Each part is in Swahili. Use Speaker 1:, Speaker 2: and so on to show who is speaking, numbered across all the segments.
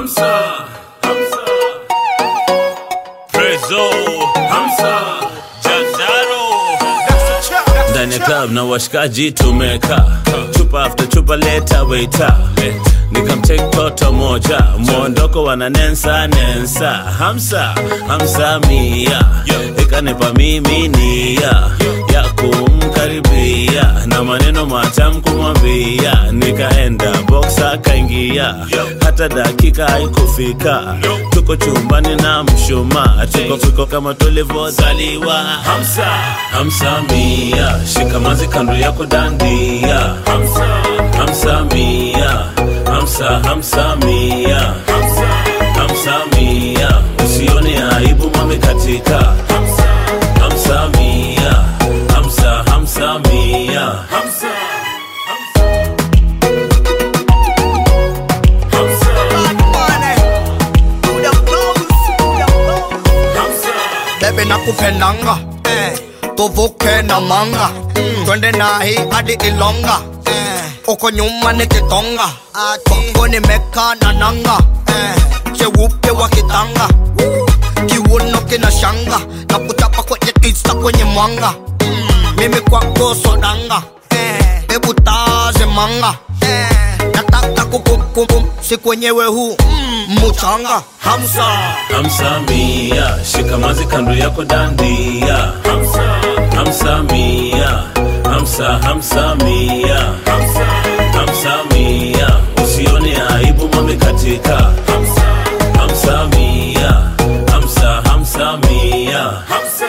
Speaker 1: Hamsa, Hamsa, Prezo, Hamsa, Jazaro. Ndani ya club na washikaji tumeka chupa after chupa leta waiter nikamtake toto moja mwondoko wana nensa nensa hamsa hamsa mia ikanipa mimi nia ya kumkaribia na maneno matam kumwambia nikaenda box akaingia hata dakika haikufika tuko chumbani na mshuma tuko fiko kama tulivyozaliwa hamsa hamsa mia shikamazi kando yako dandia hamsa hamsa mia hamsa hamsa mia hamsa hamsa mia usione aibu mame katika hamsa hamsa mia hamsa hamsa mia hamsa
Speaker 2: Bebe nakupendanga eh. tuvuke na manga mm. twende nahi hadi Ilonga eh. uko nyuma ni Kitonga kwako nimeka na nanga eh. cheupe wa kitanga kiuno kina shanga na kuchapa kwenye tisa kwenye mwanga mm. mimi kwako sodanga eh. hebu taze manga eh. nataka kukumkum si kwenyewe huu mm. muchanga hamsa
Speaker 1: hamsa mia shikamazi kando yako dandia hamsa hamsa mia hamsa hamsa mia hamsa hamsa mia usione aibu mame katika hamsa hamsa mia hamsa hamsa mia hamsa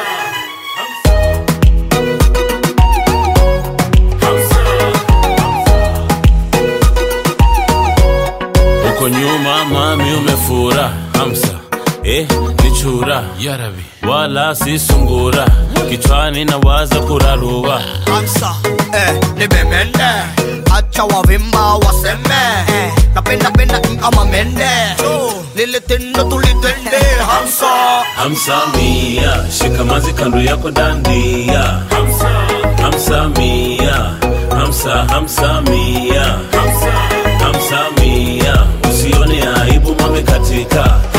Speaker 1: uko nyuma mami umefura hamsa eh, ni chura
Speaker 3: Yarabi.
Speaker 1: wala si sungura kichwani na waza kurarua
Speaker 2: Hamsa eh, ni bemende acha wavimba waseme eh, napenda penda kama mende lile tendo tulitende Hamsa
Speaker 1: hamsa mia shikamazi kando yako dandia hamsa hamsa mia hamsa hamsa mia hamsa hamsa mia usione aibu mame katika